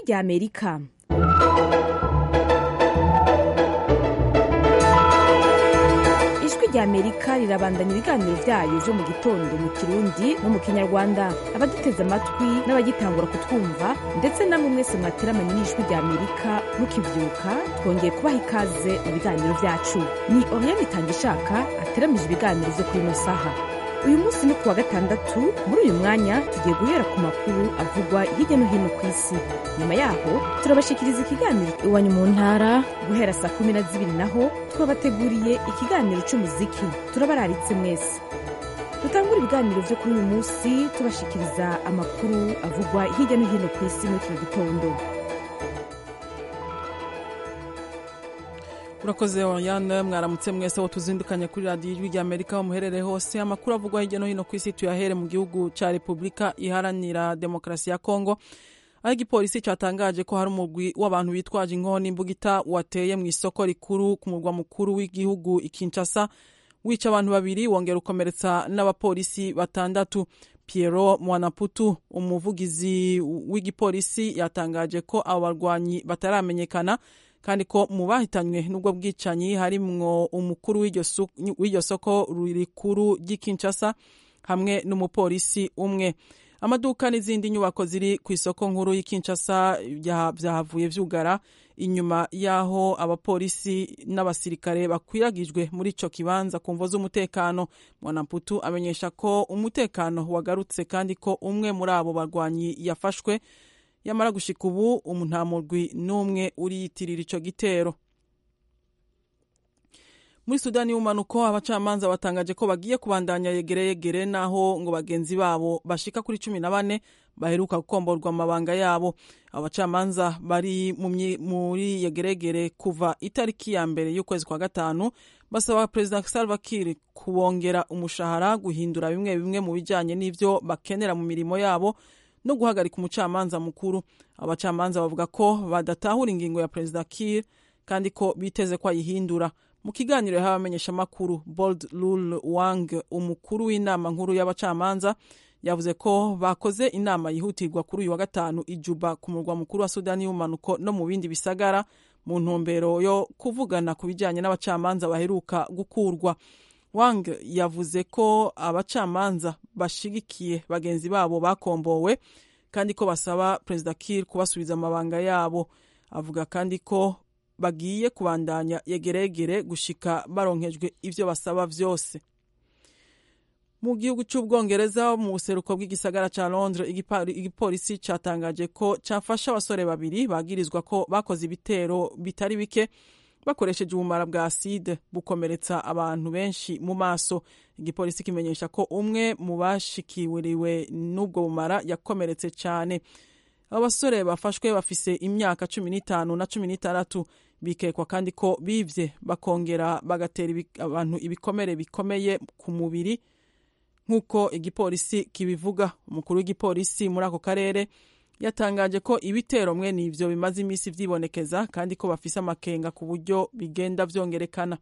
rya amerika ijwi rya amerika rirabandanya ibiganiro byayo byo mu gitondo mu kirundi no mu kinyarwanda abaduteze amatwi n'abagitangura kutwumva ndetse namwe mwese mwateramanye n'ijwi rya amerika mukibyuka twongeye kubaha ikaze mu biganiro byacu ni oriane itangishaka ateramije ibiganiro byo kuri ino saha uyu munsi ni kuwa gatandatu muri uyu mwanya tugiye guhera ku makuru avugwa hirya no hino ku isi nyuma yaho turabashikiriza ikiganiro iwanyu mu ntara guhera saa kumi na zibiri naho twabateguriye ikiganiro cy'umuziki turabararitse mwese dutangura ibiganiro byo kuri uyu munsi tubashikiriza amakuru avugwa hirya no hino ku isi muri kino gitondo urakoze oriane mwaramutse mwese wo tuzindukanye kuri radiyo ijwi rya amerika aho muherereye hose amakuru avugwa hirya no hino ku isi tuyahere mu gihugu cya repubulika iharanira demokarasi ya kongo aho igipolisi cyatangaje ko hari umugwi w'abantu bitwaje inkoni imbugita wateye mu isoko rikuru ku murwa mukuru w'igihugu ikinshasa wica abantu babiri wongera ukomeretsa n'abapolisi batandatu Piero Mwanaputu umuvugizi w'igipolisi yatangaje ko abo barwanyi bataramenyekana kandi ko mu bahitanywe n'ubwo bwicanyi harimwo umukuru w'iryo soko rikuru ry'ikinshasa hamwe n'umupolisi umwe amaduka n'izindi nyubako ziri ku isoko nkuru y'ikinshasa byahavuye vyugara inyuma y'aho abapolisi n'abasirikare bakwiragijwe muri ico kibanza ku mvo z'umutekano mwanamputu amenyesha ko umutekano wagarutse kandi ko umwe muri abo barwanyi yafashwe yamara gushika ubu nta murwi n'umwe uriyitirira ico gitero muri sudani y'umanuko abacamanza batangaje ko bagiye kubandanya yegereyegere naho ngo bagenzi babo bashika kuri cumi na bane baheruka gukomborwa amabanga yabo abacamanza bari muri yegeregere kuva itariki ya mbere y'ukwezi kwa gatanu basaba perezida salva kiir kubongera umushahara guhindura bimwe bimwe mu bijanye n'ivyo bakenera mu mirimo yabo no guhagarika umucamanza mukuru abacamanza bavuga ko badatahura ingingo ya perezida kiir kandi ko biteze ko ayihindura mu kiganiro yahawe abamenyeshamakuru bold lul wang umukuru w'inama nkuru y'abacamanza yavuze ko bakoze inama yihutirwa kuri uyu wa gatanu ijuba ku murwa mukuru wa sudani y'umanuko no mu bindi bisagara mu ntumbero yo kuvugana ku bijyanye n'abacamanza baheruka gukurwa wang yavuze ko abacamanza bashigikiye bagenzi babo bakombowe kandi ko basaba perezida kiir kubasubiza amabanga yabo avuga kandi ko bagiye kubandanya yegeregere gushika baronkejwe ivyo basaba vyose mu gihugu c'ubwongereza mu buseruko bw'igisagara ca londres igipolisi catangaje ko cafashe abasore babiri bagirizwa ko bakoze ibitero bitari bike bakoresheje ubumara bwa aside bukomeretsa abantu benshi mu maso igipolisi kimenyesha ko umwe mu bashikiriwe n'ubwo bumara yakomeretse cyane abo basore bafashwe bafise imyaka cumi n'itanu na cumi n'itandatu bikekwa kandi ko bivye bakongera bagatera abantu ibikomere bikomeye ku mubiri nk'uko igipolisi kibivuga umukuru w'igipolisi muri ako karere yatangaje ko ibitero mwe n'ivyo bimaze iminsi vyibonekeza kandi ko bafise amakenga ku buryo bigenda vyongerekana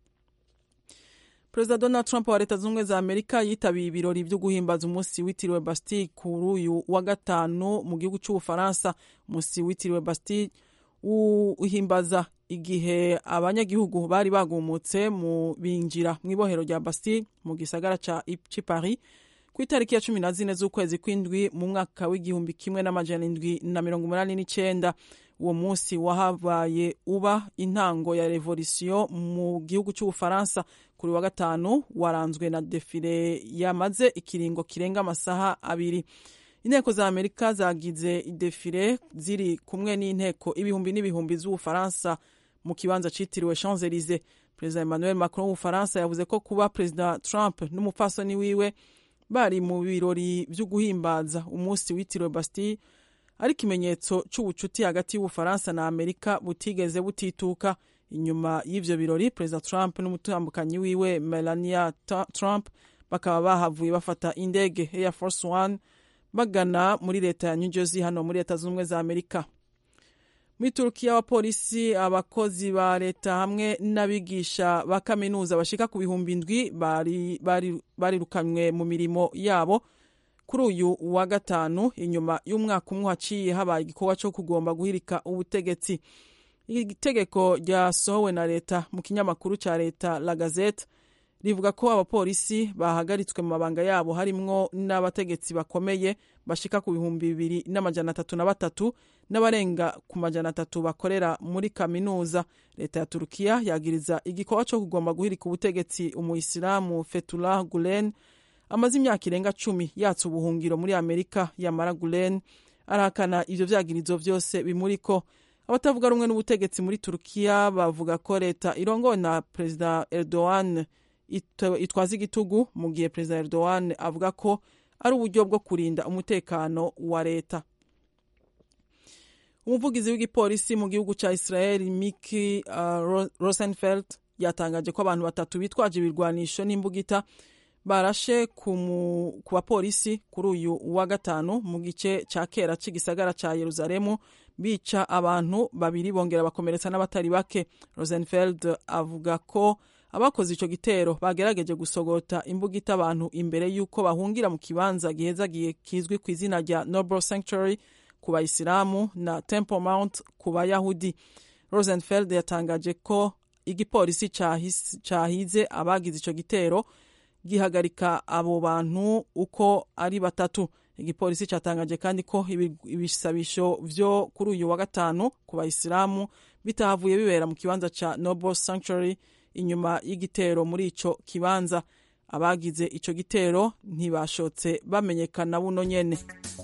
perezida donald trump wa leta z'ubumwe za amerika yitabiye ibirori vyo guhimbaza umunsi witiriwe bastille kuri uyu wa gatanu mu gihugu c'ubufaransa umunsi witiriwe bastille uhimbaza igihe abanyagihugu bari bagumutse mu binjira mu ibohero rya bastille mu gisagara ci paris ku itariki ya cumi na zine z'ukwezi kw'indwi mu mwaka w'igihumbi kimwe n'amajana indwi na mirongo umunani n'icenda uwo munsi wahabaye uba intango ya revolisiyo mu gihugu cy'ubufaransa kuri wa gatanu waranzwe na defile yamaze ikiringo kirenga amasaha abiri inteko za amerika zagize defile ziri kumwe n'inteko ibihumbi n'ibihumbi z'ubufaransa mu kibanza citiriwe champs elysee perezida emmanuel macron w'ubufaransa yavuze ko kuba perezida trump n'umupfasoni wiwe bari mu birori vyo guhimbaza umunsi witiriwe bastille ari ikimenyetso c'ubucuti hagati y'ubufaransa na amerika butigeze butituka inyuma y'ivyo birori perezida trump n'umutambukanyi wiwe melania trump bakaba bahavuye bafata indege air force one bagana muri leta ya new jersey hano muri leta z'ubumwe za amerika muri turukiya abapolisi abakozi ba leta hamwe n'abigisha ba kaminuza bashika ku bihumbi indwi barirukanywe mu mirimo yabo kuri uyu wa gatanu inyuma y'umwaka umwe haciye habaye igikorwa cyo kugomba guhirika ubutegetsi itegeko ryasohowe na leta mu kinyamakuru cya leta la gazette rivuga ko abapolisi bahagaritswe mu mabanga yabo harimwo n'abategetsi bakomeye bashika ku bihumbi bibiri n'amajana atatu na batatu n'abarenga ku majana atatu bakorera muri kaminuza leta ya turukiya yagiriza igikorwa cyo kugomba guhirika ubutegetsi umuyisilamu fetullah gulen amaze imyaka irenga cumi yatse ubuhungiro muri amerika yamara gulen arahakana ivyo vyagirizo vyose bimuriko abatavuga rumwe n'ubutegetsi muri turukiya bavuga ko leta irongowe na perezida erdogan itwaza igitugu mu gihe perezida erdogan avuga ko ari uburyo bwo kurinda umutekano wa leta umuvugizi w'igipolisi mu gihugu cya israel miki uh, rosenfeld yatangaje ko abantu batatu bitwaje ibirwanisho n'imbugita barashe ku bapolisi kuri uyu wa gatanu mu gice cya kera cy'igisagara cya yeruzalemu bica abantu babiri bongera bakomeretsa n'abatari bake rosenfeld avuga ko abakoze icyo gitero bagerageje gusogota imbugita abantu imbere y'uko bahungira mu kibanza gihezagiye kizwi ku izina rya noble sanctuary ku bayisilamu na temple mount ku bayahudi rosenfeld yatangaje ko igipolisi cyahize abagize icyo gitero gihagarika abo bantu uko ari batatu igipolisi cyatangaje kandi ko ibisabisho vyo kuri uyu wa gatanu ku bayisilamu bitahavuye bibera mu kibanza ca noble sanctuary inyuma y'igitero muri ico kibanza abagize ico gitero ntibashotse bamenyekana buno nyene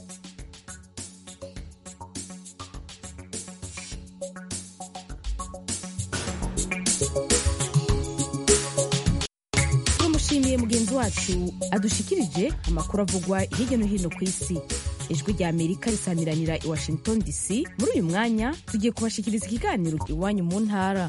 tumushimiye mugenzi wacu adushikirije amakuru avugwa hirya no hino ku isi ijwi rya amerika risamiranira i washington dc muri uyu mwanya tugiye kubashikiriza ikiganiro iwanyu mu ntara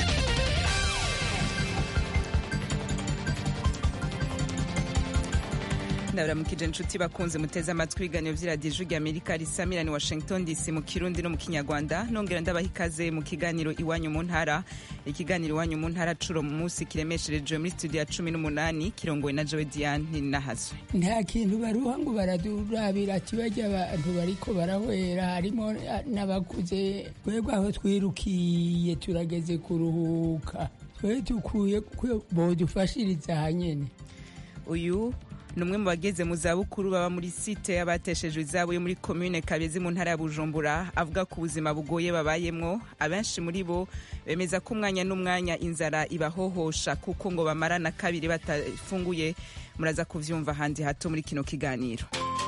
ndabaramukije inshuti bakunze muteze amatwi ibiganiro by'iradiyo ijwi rya amerika risamirani washington dc mu kirundi no mu kinyarwanda nongera ndabaha ikaze mu kiganiro iwanyu mu ntara ikiganiro iwanyu mu ntara curo mu munsi kiremeshereje muri studio ya cumi n'umunani kirongowe na jowe diane nahazwe nta kintu baruha ngo baradurabira kibajya abantu bariko barahwera harimo n'abakuze twebwe aho twirukiye turageze kuruhuka twe dukwiye bodufashiriza hanyene uyu ni umwe mu bageze mu zabukuru baba muri site y'abateshejwe izabo yo muri komine kabezi mu ntara ya bujumbura avuga ko ubuzima bugoye babayemwo abenshi muri bo bemeza ko umwanya n'umwanya inzara ibahohosha kuko ngo bamara na kabiri batafunguye muraza kuvyumva handi hato muri kino kiganiro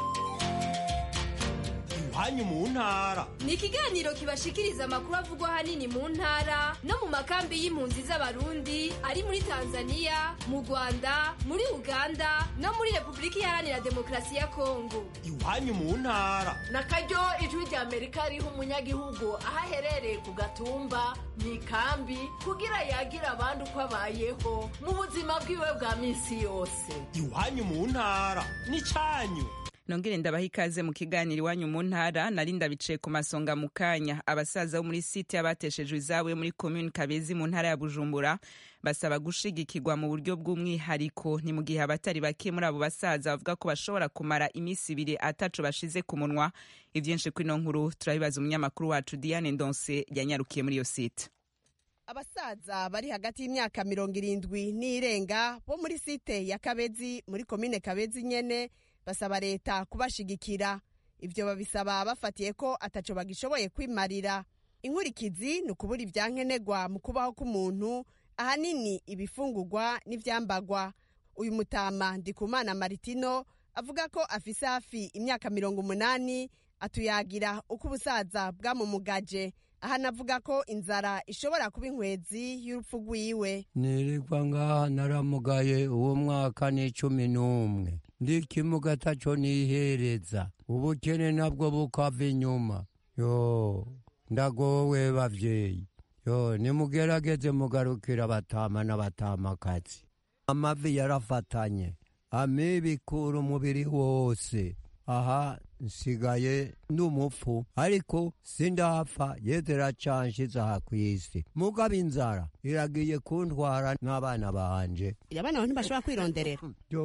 iwanyu mu ntara ni ikiganiro kibashikiriza amakuru avugwa ahanini mu ntara no mu makambi y'impunzi z'abarundi ari muri tanzania mu rwanda muri uganda no muri repubulika iharanira demokarasi ya kongo iwanyu mu ntara na karyo ijwi rya amerika riha umunyagihugu aho aherereye ku gatumba mu ikambi kugira yagira abandi uko abayeho mu buzima bwiwe bwa minsi yose iwanyu mu ntara ni cyanyu nongere ndabaha ikaze mu kiganiro iwanyu mu ntara nari ndabicaye ku masonga mu kanya abasaza bo muri site y'abateshejwe izabo yo muri komini kabezi mu ntara ya bujumbura basaba gushigikirwa mu buryo bw'umwihariko ni mu gihe abatari bake muri abo basaza bavuga ko bashobora kumara iminsi ibiri ataco bashize ku munwa ivyinshi kuri ino nkuru turabibaza umunyamakuru wacu diane ndonse yanyarukiye muri iyo site abasaza bari hagati y'imyaka mirongo irindwi n'irenga bo muri site ya kabezi muri komine kabezi nyene basaba leta kubashigikira ibyo babisaba bafatiye ko ataco bagishoboye kwimarira inkurikizi ni ukubura ibyankenerwa mu kubaho k'umuntu ahanini ibifungurwa n'ivyambagwa uyu mutama ndikumana maritino avuga ko afise hafi imyaka mirongo umunani atuyagira uko ubusaza bwamumugaje aha navuga ko inzara ishobora kuba inkwezi y'urupfu rwiwe nirirwa ngaha naramugaye uwo mwaka ni cumi n'umwe ndikimuga taco nihereza ubukene nabwo bukava inyuma yo ndagowe bavyeyi yo nimugerageze mugarukira abatama n'abatamakazi amavi yarafatanye amibikura umubiri wose aha nsigaye n'umupfu ariko sindapfa yezera canshize aha kw'isi mugabo inzara iragiye kuntwara n'abana banje abana bawe ntibashobora kwironderera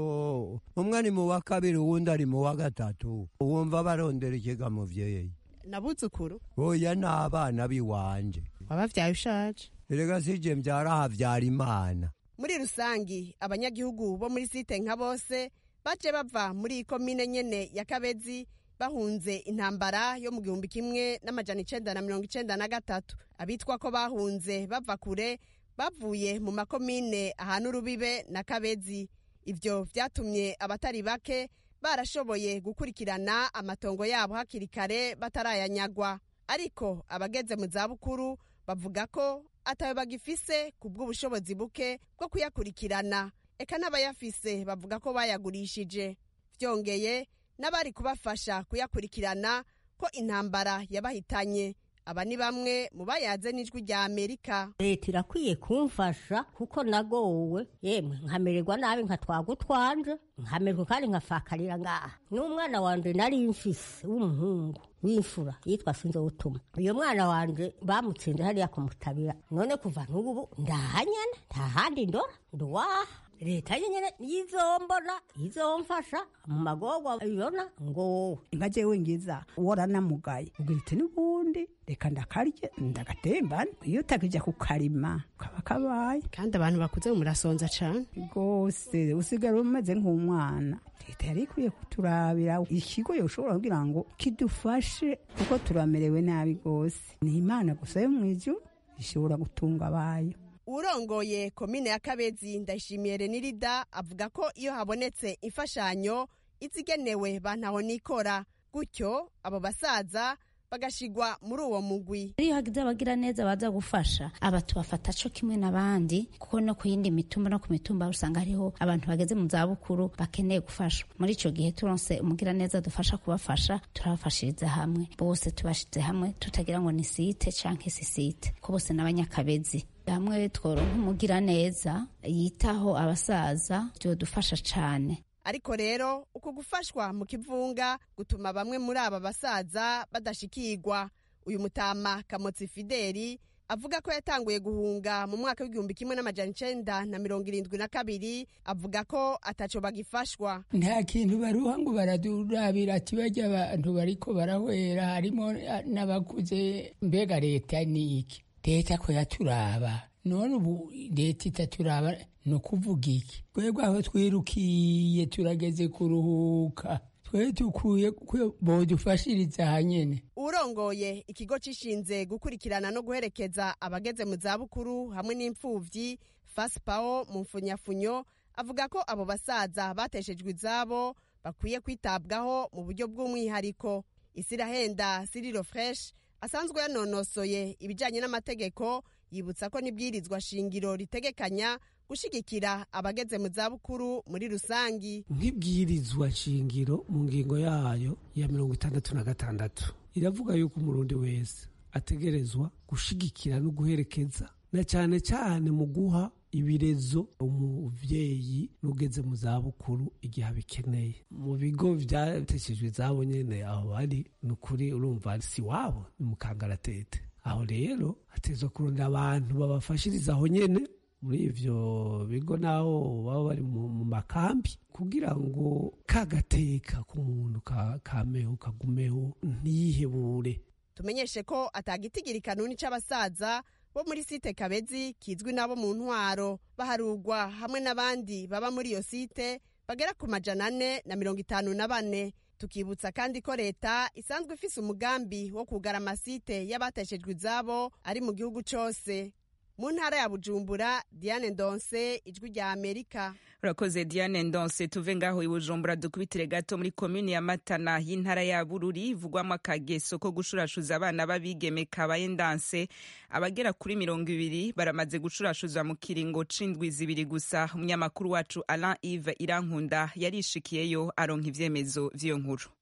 yo umwe ari mu wa kabiri uwundi ari mu wa gatatu wumva barondera ikiga muvyeyi nabuzukuru oya n'abana biwanje wabavyaye ushaje erega sije mvyara havyara imana muri rusangi abanyagihugu bo muri site nka bose baje bava muri iyi komine nyene ya kabezi bahunze intambara yo mu gihumbi kimwe n'amajana icenda na mirongo icenda na gatatu abitwa ko bahunze bava kure bavuye mu makomine ahana urubibe na kabezi ivyo vyatumye abatari bake barashoboye gukurikirana amatongo yabo hakiri kare batarayanyagwa ariko abageze mu zabukuru bavuga ko atayo bagifise ku bw'ubushobozi buke bwo kuyakurikirana eka n'abayafise bavuga ko bayagurishije vyongeye n'abari kubafasha kuyakurikirana ko intambara yabahitanye aba ni bamwe mu bayaze n'ijwi rya amerika leta irakwiye kumfasha kuko nagowe yemwe nkamererwa nabi nkatwaga utwanje nkamererwa kandi nkafakarira ngaha n'umwana wanje nari mfise w'umuhungu w'imfura yitwa sinzo utuma uyo mwana wanje bamutsinze hariya kumutabira none kuva n'ubu ndahanyana nta handi ndora nduwaha leta nyene yizombona izomfasha mu magorwa ibona ngo wowe nka jewe ngiza waranamugaye ubwira iti n'ubundi reka ndakarye ndagatembane iyo utakija kukarima kaba kabaye kandi abantu bakuze murasonza cane rwose usigara umeze nk'umwana leta yari ikwiye kuturabira ikigo yoshobora kugira ngo kidufashe kuko turamerewe nabi rwose ni imana gusa yo mu ijuru ishobora gutunga abayo urongoye komine ya kabezi ndayishimiye renirida avuga ko iyo habonetse imfashanyo izigenewe bantaho nikora gutyo abo basaza bagashigwa muri uwo mugwi iyo hagize abagira neza baza gufasha aba tubafata co kimwe n'abandi kuko no ku yindi mitumba no ku mitumba usanga hariho abantu bageze mu zabukuru bakeneye gufashwa muri ico gihe turonse umugira neza dufasha kubafasha turabafashiriza hamwe bose tubashize hamwe tutagira ngo ni site canke si site ko bose n'abanyakabezi hamwe tworonka umugira neza yitaho abasaza vyodufasha cane ariko rero uku gufashwa mu kivunga gutuma bamwe muri aba basaza badashikirwa uyu mutama kamotsi fideli avuga ko yatanguye guhunga mu mwaka w'igihumbi kimwe n'amajana icenda na mirongo irindwi na kabiri avuga ko ataco bagifashwa nta kintu baruha ngo baradurabira ati bajya abantu bariko barahwera harimo n'abakuze mbega leta ni iki leta ko yaturaba none ubu leta itaturaba ni ukuvuga iki twebwe aho twirukiye turageze kuruhuka twe dukwiye bodufashiriza hanyene urongoye ikigo cishinze gukurikirana no guherekeza abageze mu zabukuru hamwe n'imfuvyi faspawo mu mfunyafunyo avuga ko abo basaza bateshejwe izabo bakwiye kwitabwaho mu buryo bw'umwihariko isirahenda siriro fresh asanzwe yanonosoye ibijanye n'amategeko yibutsa ko n'ibwirizwa shingiro ritegekanya gushigikira abageze mu zabukuru muri rusangi nk'ibwirizwa shingiro mu ngingo yayo ya mirongo itandatu na gatandatu iravuga yuko umurundi wese ategerezwa gushigikira no guherekeza na cyane cyane mu guha ibirezo umuvyeyi n'ugeze mu zabukuru igihe abikeneye mu bigo vyateshejwe izabo nyene aho bari ni ukuri urumva si wabo ni mukangaratete aho rero hatezwa kurondera abantu babafashiriza aho nyene muri ivyo bigo naho baba bari mu makambi kugira ngo kagateka k'umuntu kameho kagumeho ntiyihebure tumenyeshe ko atagitigiri kanuni c'abasaza bo muri site kabezi kizwi nabo mu ntwaro baharugwa hamwe n'abandi baba muri iyo site bagera ku majana ane na mirongo itanu na bane tukibutsa kandi ko leta isanzwe ifise umugambi wo kugara amasite y'abateshejwe izabo ari mu gihugu cose mu ntara ya bujumbura diane ndonse ijwi rya amerika urakoze diane ndonse tuve ngaho i bujumbura dukubitire gato muri komini ya matana y'intara ya bururi ivugwamo akageso ko gushurashuza abana b'abigeme kabaye ndanse abagera kuri mirongo ibiri baramaze gushurashuza mu kiringo c'indwi zibiri gusa umunyamakuru wacu alain ive irankunda yarishikiyeyo aronka ivyemezo vy'iyo nkuru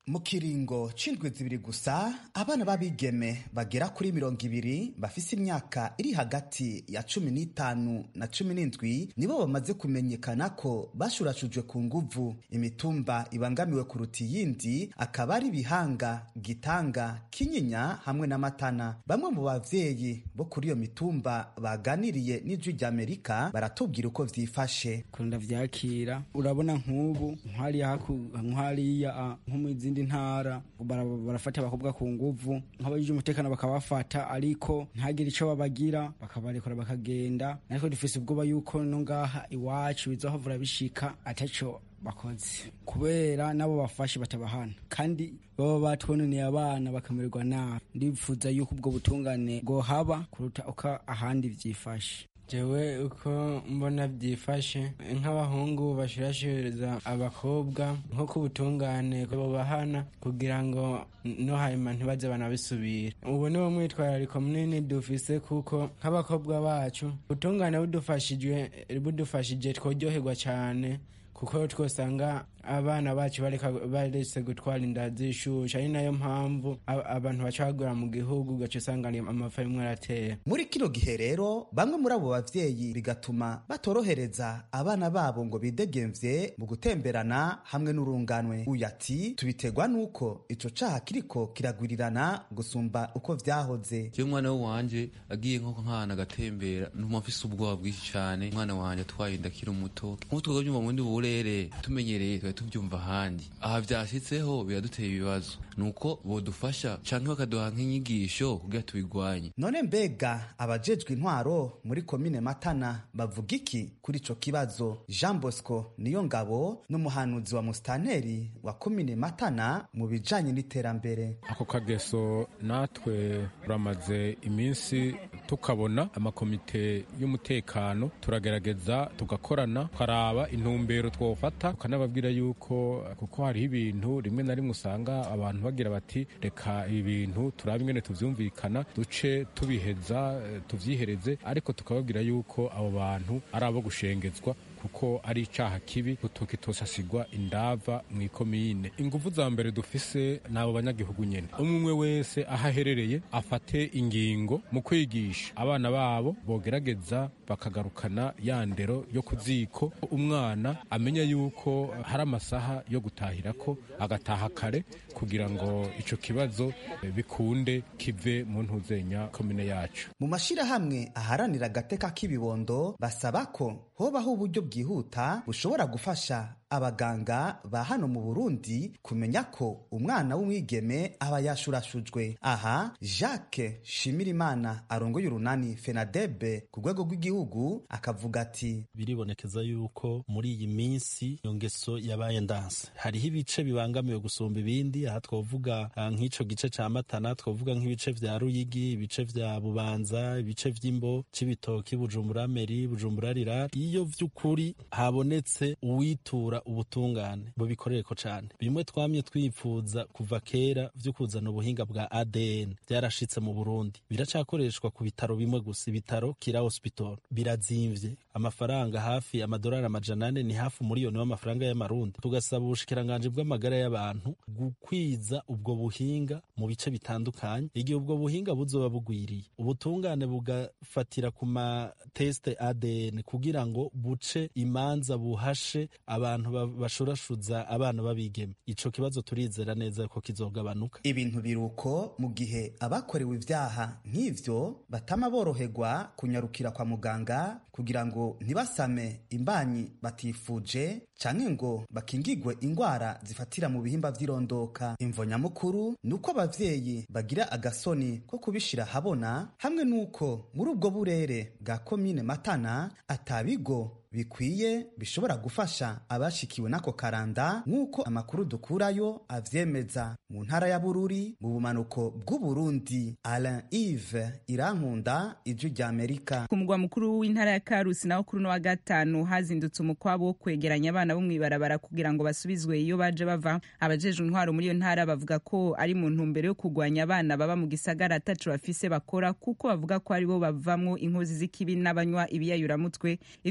mu kiringo c'indwi zibiri gusa abana b'abigeme bagera kuri mirongo ibiri bafise imyaka iri hagati ya cumi n'itanu na cumi n'indwi nibo bamaze kumenyekana ko bashurashujwe ku nguvu imitumba ibangamiwe kuruta iyindi akaba ari bihanga gitanga kinyinya hamwe n'amatana bamwe mu bavyeyi bo kuri iyo mitumba baganiriye n'ijwi ry'amerika baratubwira uko vyifashe kunda vyakira urabona nk'ubu nk'hariya nk'hariya nko mu zindi ntara barafata abakobwa ku nguvu nk'abajije umutekano bakabafata ariko ntagire ico babagira bakabarekura bakagenda ariko dufise ubwoba yuko no ngaha iwacu bizohavura bishika ataco bakoze kubera nabo bafashe batabahana kandi baba batwononeye abana bakamererwa nabi ndifuza yuko ubwo butungane bwohaba kuruta uko ahandi vyifashe jewe uko mbona byifashe nk'abahungu bashirashiriza abakobwa nko ku butungane bahana kugira ngo no hanyuma ntibaze banabisubira ubu ni wo mwitwarariko munini dufise kuko nk'abakobwa bacu ubutungane budufashijwe budufashije tworyoherwa cyane kuko twosanga abana bacu baretse gutwara inda zishusha ari nayo mpamvu abantu bacagura mu gihugu ugaca usanga amafa rimwe aratera muri kino gihe rero bamwe muri abo bavyeyi bigatuma batorohereza abana babo ngo bidegemvye mu gutemberana hamwe n'urunganwe uyu ati tubiterwa n'uko ico caha kiriko kiragwirirana gusumba uko vyahoze jewe umwana wanje agiye nko nk'ahantu agatembera ntuma mfise ubwoba bwinshi cane umwana wanje atwaye inda akiri umuto nk'uko twogavyumva mu bundi burere tumenyereye twari tuvyumva ahandi aha vyashitseho biraduteye ibibazo nuko bodufasha canke bakaduha nk'inyigisho kugira tubigwanye none mbega abajejwe intwaro muri komine matana bavuga iki kuri ico kibazo jean bosco niyo ngabo n'umuhanuzi wa musitanteri wa komine matana mu bijanye n'iterambere ako kageso natwe turamaze iminsi tukabona amakomite y'umutekano turagerageza tugakorana tukaraba intumbero twofata tukanababwira yuko kuko hariho ibintu rimwe na rimwe usanga abantu bagira bati reka ibi bintu turabe ingene tuvyumvikana duce tubiheza tuvyihereze ariko tukababwira yuko abo bantu ari abo gushengezwa kuko ari icaha kibi tukitosasigwa indava mu ikomine inguvu za mbere dufise n'abo banyagihugu nyene umwe wese aho aherereye afate ingingo mu kwigisha abana babo bogerageza bakagarukana ya ndero yo ku ziko umwana amenya yuko hari amasaha yo gutahirako agataha kare kugira ngo ico kibazo bikunde kive mu ntuzenya komine yacu mu mashirahamwe aharanira agateka k'ibibondo basaba ko hobaho uburyo bwihuta bushobora gufasha abaganga ba hano mu Burundi kumenya ko umwana w'umwigeme aba yashurashujwe aha Jacques Shimirimana arongoye urunani Fenadebe ku rwego rw'igihugu akavuga ati biribonekeza yuko muri iyi minsi iyo ngeso yabaye ndanse hariho ibice bibangamiwe gusumba ibindi aha twovuga nk'ico gice ca Matana twovuga nk'ibice vya Ruyigi ibice vya Bubanza ibice vy'Imbo c'ibitoki Bujumbura Meri Bujumbura Rirari iyo vy'ukuri habonetse uwitura ubutungane bubikorereko cane bimwe twamye twipfuza kuva kera vyo kuzana ubuhinga bwa ADN byarashitse mu Burundi biracakoreshwa ku bitaro bimwe gusa ibitaro Kira Hospital birazimvye amafaranga hafi amadolari amajana ane ni hafi umuriyoni w'amafaranga y'amarundi tugasaba ubushikiranganje bw'amagara y'abantu gukwiza ubwo buhinga mu bice bitandukanye igihe ubwo buhinga buzoba bugwiriye ubutungane bugafatira ku mateste ADN kugira ngo buce imanza buhashe abantu bashurashuza abana babigeme ico kibazo turizera neza ko kizogabanuka ibintu biruko mu gihe abakorewe ivyaha nk'ivyo batama boroherwa kunyarukira kwa muganga kugira ngo ntibasame imbanyi batifuje canke ngo bakingigwe ingwara zifatira mu bihimba vy'irondoka imvo nyamukuru ni uko abavyeyi bagira agasoni ko kubishira habona hamwe n'uko muri ubwo burere bwa komine matana atabigo bikwiye bishobora gufasha abashikiwe n'ako karanda nk'uko amakuru dukurayo avyemeza mu ntara ya bururi mu bumanuko bw'uburundi alain ive irankunda ijwi rya amerika ku mugwa mukuru w'intara ya karusi naho kuri uno wa gatanu hazindutse umukwabo wo kwegeranya abana bo mw'ibarabara kugira ngo basubizwe iyo baje bava abajejwe intwaro muri iyo ntara bavuga ko ari mu ntumbero yo kurwanya abana baba mu gisagara ataco bafise bakora kuko bavuga ko aribo bavamwo inkozi z'ikibi n'abanywa ibiyayuramutwe ivyinshi kuri no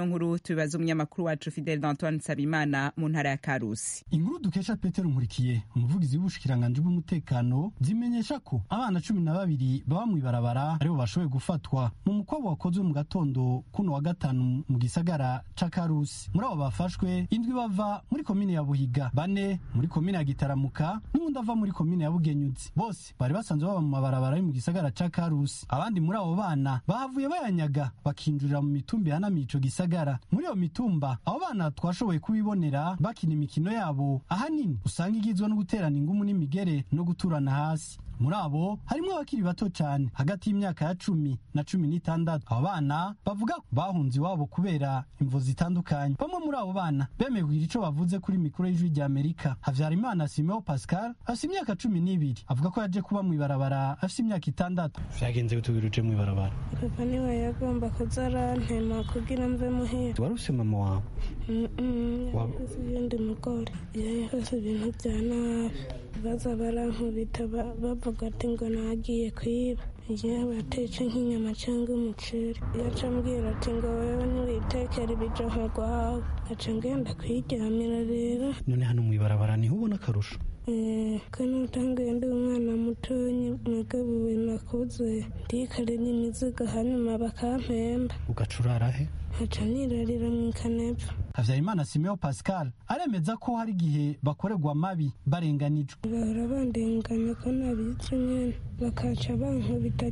ino nkuru tubibaza umunyamakuru wacu fidel d'antoine nsabimana mu ntara ya karusi inkuru dukesha petero nkurikiye umuvugizi w'ubushikiranganji bw'umutekano zimenyesha ko abana cumi na babiri baba mu ibarabara aribo bashoboye gufatwa mu mukwabu wakozwe mu gatondo kuno wa gatanu mu gisagara ca karusi muri abo bafashwe indwi bava muri komine ya buhiga bane muri komine ya gitaramuka n'uwundi ava muri komine ya bugenyuzi bose bari basanzwe baba mu mabarabara yo mu gisagara ca karusi abandi muri abo bana bahavuye bayanyaga bakinjurira mu mitumba ihanamiye ico gisagara muri iyo mitumba abo bana twashoboye kubibonera bakina imikino yabo ahanini usanga igizwe no guterana ingumu n'imigere no guturana hasi muri abo harimo abakiri bato cyane hagati y'imyaka ya cumi na cumi n'itandatu abo bana bavuga ko bahunze iwabo kubera imvo zitandukanye bamwe muri abo bana bemeye kugira ico bavuze kuri mikoro y'ijwi rya amerika havyarimana simeo pascal afise imyaka cumi n'ibiri avuga ko yaje kuba mu ibarabara afise imyaka itandatu vyagenze gutubwira uje mu ibarabara papa niwe yagomba kuza arantema kugira mve muhira wari ufise mama wawe yakoze ibindi mugore yakoze ibintu vya nabi baza barankubita bavuga ati ngo nagiye kwiba iyo batetse nk'inyama cyangwa umuceri yaca ambwira ati ngo wewe ntiwitekere ibijoho rwawe aca ngenda kwiryamira rero none hano mu ibarabara niho ubona akarusho kano utanguye ndi umwana mutonyi nagabuwe nakuze ndikorera imizigo hanyuma bakampemba ugaca urara he nkaca nirarira mu ikanepfa havyarimana simeo pascal aremeza ko hari igihe bakorerwa amabi barenganijwe bahora bandenganya ko nabizi nyene bakaca bankubita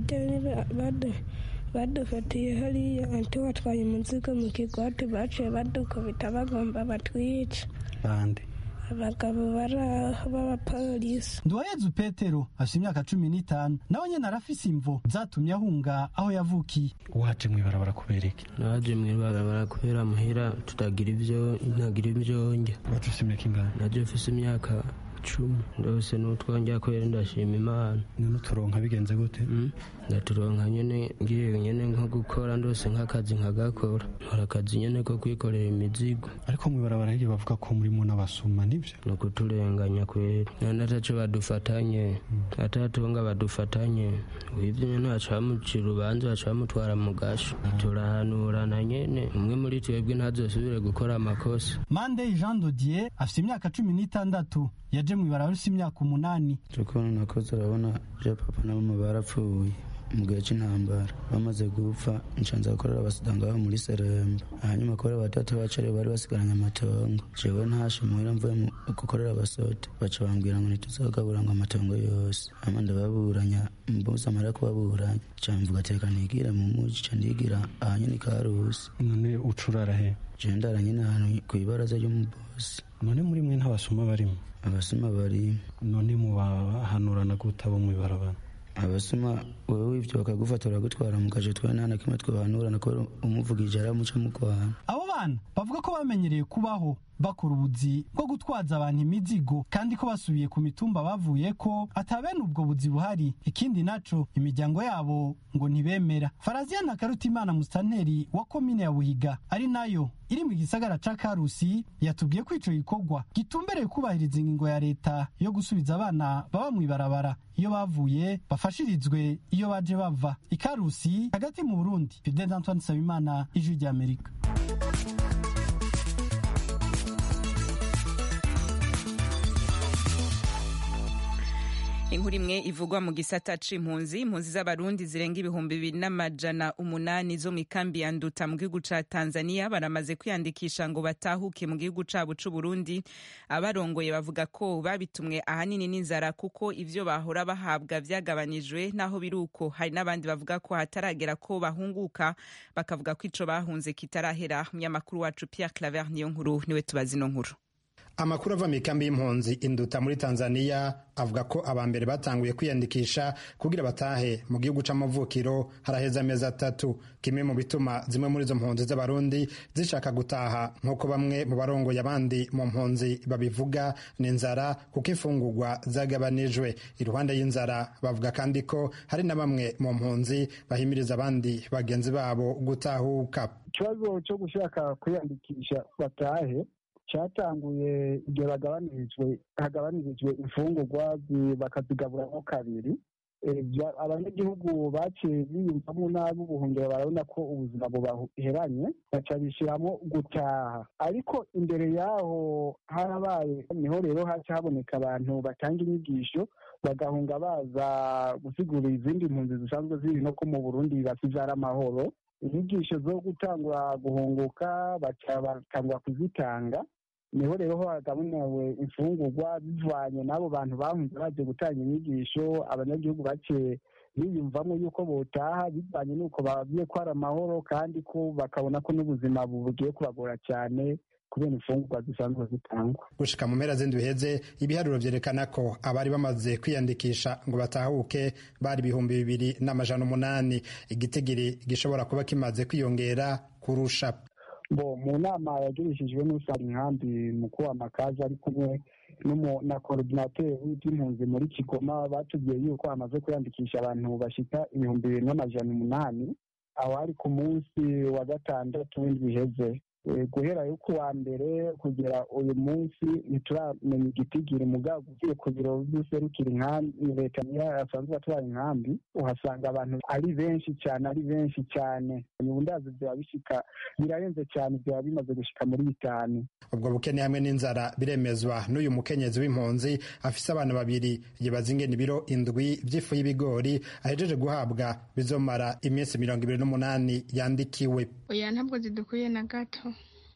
badufatiye hariya anti watwaye umuzigo mu kigwati baciye badukubita bagomba batwica bande abagabo bari aho b'abapolisi nduwayezu petero afite imyaka cumi n'itanu nawe nyene arafise imvo zatumye ahunga aho yavukiye waje mu ibarabara kubera iki naje mu ibarabara kubera muhira tutagira ivyo ntagira ivyo ndya waje ufise imyaka ingana naje mfise imyaka cumi ndose n'utwongera kwera ndashima imana none uturonka bigenze gute ndaturonka nyene ngiye nyene nko gukora ndose nk'akazi nkagakora nkora akazi nyene ko kwikorera imizigo ariko mu ibarabara hirya bavuga ko murimo n'abasuma nivyo ni ukuturenganya kwera none ataco badufatanye atatunga badufatanye wivyo nyene haca bamucira urubanza haca bamutwara mu gasho turahanurana nyene umwe muri twebwe ntazosubire gukora amakosa mandey jean dodier afite imyaka cumi n'itandatu yaje mu ibarabara ufite imyaka umunani ukuntu nakoze urabona je papa na mama barapfuye mu gihe cy'intambara bamaze gupfa nshanza gukorera abasudanga babo muri seremba hanyuma kubera batatu bacu aribo bari basigaranye amatongo jewe ntashe muhira mvuye gukorera abasote baca bambwira ngo ntituzagabura ngo amatongo yose hama ndababuranya mbuze amara kubaburanya ca mvuga teka nigire mu muji ca ndigira ahanyene karusi none ucurara he je ndara nyene ahantu kw'ibaraza ry'umubosi none muri mwe ntabasuma barimo abasuma barimo none mubahanurana gute abo mu ibarabara abasuma wewe wivyo bakagufata baragutwara mu kaje twe nta na kimwe twohanurana kubera umuvugije aramuca mu kwana abo bana bavuga ko bamenyereye kubaho bakora ubuzi bwo gutwaza abantu imizigo kandi ko basubiye ku mitumba bavuye ko atabene ubwo buzi buhari ikindi naco imiryango yabo ngo ntibemera faraziya ntakarutimana musitanteri wa komine ya buhiga ari nayo iri mu gisagara ca karusi yatubwiye ko ico gikorwa gitumbereye kubahiriza ingingo ya leta yo gusubiza abana baba mu ibarabara iyo bavuye bafashirizwe iyo baje bava ikarusi hagati mu burundi fidel antoine nsabimana ijwi ry'amerika inkuru imwe ivugwa mu gisata c'impunzi impunzi z'abarundi zirenga ibihumbi bibiri n'amajana umunani zo mu ikambi ya nduta mu gihugu ca tanzania baramaze kwiyandikisha ngo batahuke mu gihugu cabo c'uburundi abarongoye bavuga ko babitumwe ahanini n'inzara kuko ivyo bahora bahabwa vyagabanijwe naho biri uko hari n'abandi bavuga ko hataragera ko bahunguka bakavuga ko ico bahunze kitarahera umunyamakuru wacu pierre claver niyo nkuru niwe tubazi ino nkuru amakuru ava mu ikambi y'impunzi induta muri tanzania avuga ko abambere batanguye kwiyandikisha kugira batahe mu gihugu c'amavukiro haraheze amezi atatu kimwe mu bituma zimwe muri izo mpunzi z'abarundi zishaka gutaha nk'uko bamwe mu barongoye abandi mu mpunzi babivuga ni inzara kuko imfungurwa zagabanijwe iruhande y'inzara bavuga kandi ko hari na bamwe mu mpunzi bahimiriza abandi bagenzi babo gutahuka ikibazo cyo gushaka kwiyandikisha batahe cyatanguye igihe bagabanirijwe hagabanirijwe imfungurwa bakazigaburamo kabiri abanyagihugu baciye biyumvamo nabi ubuhungiro barabona ko ubuzima bubaheranye baca bishyiramo gutaha ariko imbere yaho harabaye niho rero haca haboneka abantu batanga inyigisho bagahunga baza gusigura izindi mpunzi zisanzwe ziri no ko mu burundi bakizara amahoro inyigisho zo gutangura guhunguka baca batangura kuzitanga niho rero ho hagabunewe imfungurwa bivanye n'abo bantu bahunze baje gutanga inyigisho abanyagihugu bake biyumvamo yuko botaha bivanye n'uko babwiye ko hari amahoro kandi ko bakabona ko n'ubuzima bugiye kubagora cyane kubera imfungurwa zisanzwe zitangwa gushika mu mpera z'indwi heze ibiharuro vyerekana ko abari bamaze kwiyandikisha ngo batahuke bari ibihumbi bibiri n'amajana umunani igitigiri gishobora kuba kimaze kwiyongera kurusha bo mu nama yagirishijwe n'usanga inkambi mukuru wa makazi ari kumwe na korodinateri w'iby'impunzi muri kigoma batubwiye yuko hamaze kwiyandikisha abantu bashika ibihumbi bibiri n'amajana umunani aho ari ku munsi wa gatandatu w'indwi iheze guhera yo kuwa mbere kugera uyu munsi ntituramenya igitigiri mugabo ugiye ku biro by'userukira inkambi leta niyo asanzwe atwara inkambi uhasanga abantu ari benshi cyane ari benshi cyane ndazi byaba bishika birarenze cyane byaba bimaze gushika muri bitanu ubwo bukene hamwe n'inzara biremezwa n'uyu mukenyezi w'impunzi afise abana babiri yibaza ingene ibiro indwi by'ifu y'ibigori ahejeje guhabwa bizomara iminsi mirongo ibiri n'umunani yandikiwe oya ntabwo zidukwiye na gato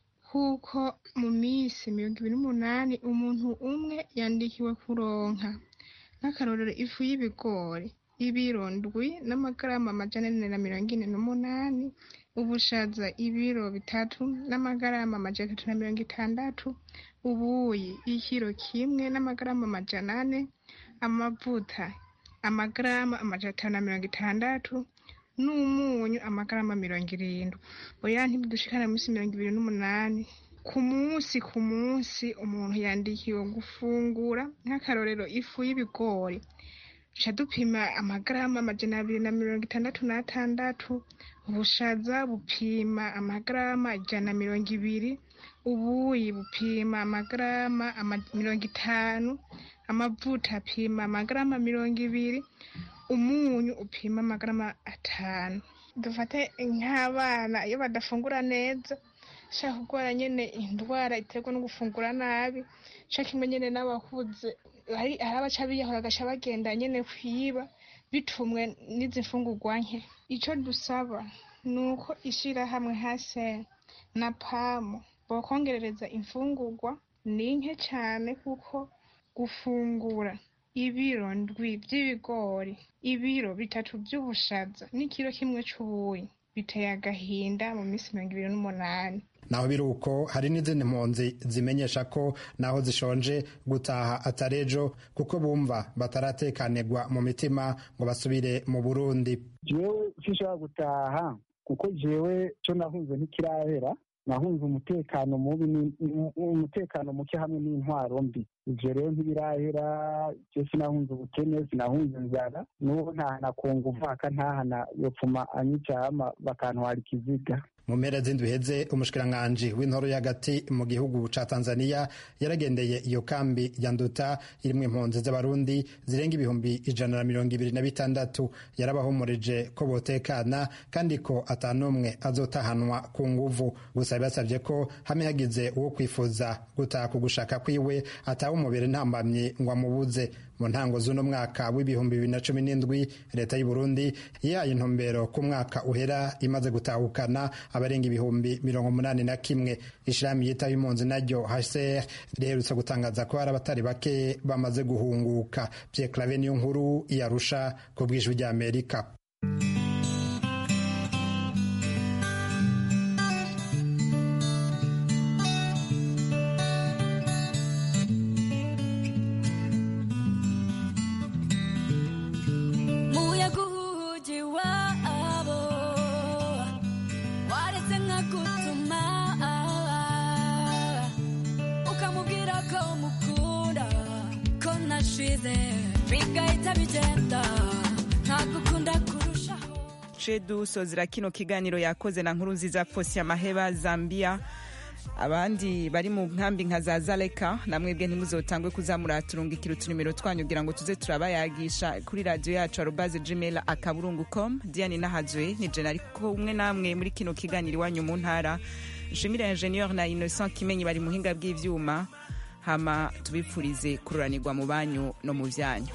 kuko mu minsi mirongo ibiri n'umunani umuntu umwe yandikiwe kuronka nk'akarorero ifu y'ibigori ibiro ndwi n'amagarama amajana ane na mirongo ine n'umunani ubushaza ibiro bitatu n'amagarama amajana atatu na mirongo itandatu ubuyi ikiro kimwe n'amagarama amajana ane amavuta amagarama amajana atanu na mirongo itandatu n'umunyu amagarama mirongo irindwi oya ntibidushikana munsi mirongo ibiri n'umunani ku munsi ku munsi umuntu yandikiwe gufungura nk'akarorero ifu y'ibigori duca dupima amagarama amajana abiri na mirongo itandatu n'atandatu ubushaza bupima amagarama ijana na mirongo ibiri ubuyi bupima amagarama mirongo itanu amavuta apima amagarama mirongo ibiri umunyu upima amagarama atanu dufate nk'abana iyo badafungura neza shaka kurwara nyine indwara iterwa no gufungura nabi shaka kimwe nyine n'abakuze hari abaca biyahura agaca bagenda nyine kwiba bitumwe n'izi mfungurwa nke icyo dusaba ni uko ishyirahamwe hase na pamu bakongerereza imfungurwa ni nke cyane kuko gufungura ibiro ndwi by'ibigori ibiro bitatu by'ubushaza n'ikiro kimwe cy'ubuyi biteye agahinda mu minsi mirongo ibiri n'umunani naho biri uko hari n'izindi mpunzi zimenyesha ko naho zishonje gutaha atari ejo kuko bumva bataratekanirwa mu mitima ngo basubire mu burundi jewe sinshobora gutaha kuko jewe cyo nahunze ntikirahera nahunze umutekano mubi umutekano muke hamwe n'intwaro mbi ivyo rero ntibirahera je sinahunze ubukene sinahunze inzara n'ubu ntahana kunga uvaka ntahana yopfuma anyicama bakantwara ikiziga mu mpera z'indwi heze umushikiranganji w'intoro y'agati mu gihugu ca tanzania yaragendeye iyo kambi ya nduta irimwo impunzi z'abarundi zirenga ibihumbi ijana na mirongo ibiri na bitandatu yarabahumurije ko botekana kandi ko ata n'umwe azotahanwa ku nguvu gusa yabasavye ko hamwe hagize uwo kwifuza gutaha ku gushaka kwiwe ataha umubiri ntambamye ngo amubuze mu ntango z'uno mwaka w'ibihumbi bibiri na cumi n'indwi leta y'u Burundi yahaye intumbero ku mwaka uhera imaze gutahukana abarenga ibihumbi mirongo umunani na kimwe ishirahamwe yitaho impunzi naryo HCR riherutse gutangaza ko hari abatari bake bamaze guhunguka Pierre Claver niyo nkuru iyarusha ku bw'ijwi ry'Amerika duce dusozera kino kiganiro yakoze na nkuru nziza fosi amaheba zambia abandi bari mu nkambi nka za zaleka namwebwe ntimuzotangwe kuzamuraturungikira utunimero twanyu kugira ngo tuze turabayagisha kuri radiyo yacu arobaze gmail akaburungu com diane nahazwe ni jena ariko umwe namwe muri kino kiganiro iwanyu mu ntara nshimire ingenieur na innocent kimenyi bari muhinga bw'ivyuma hama tubipfurize kururanirwa mu banyu no mu vyanyu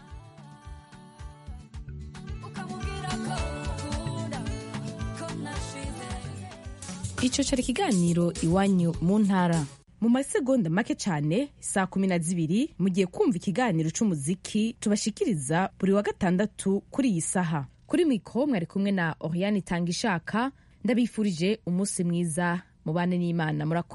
icyo cyari ikiganiro iwanyu mu ntara mu masegonda make cyane saa kumi na zibiri mugiye kumva ikiganiro cy'umuziki tubashikiriza buri wa gatandatu kuri iyi saha kuri mikoro mwari kumwe na oriane itanga ishaka ndabifurije umunsi mwiza mubane n'imana murakoze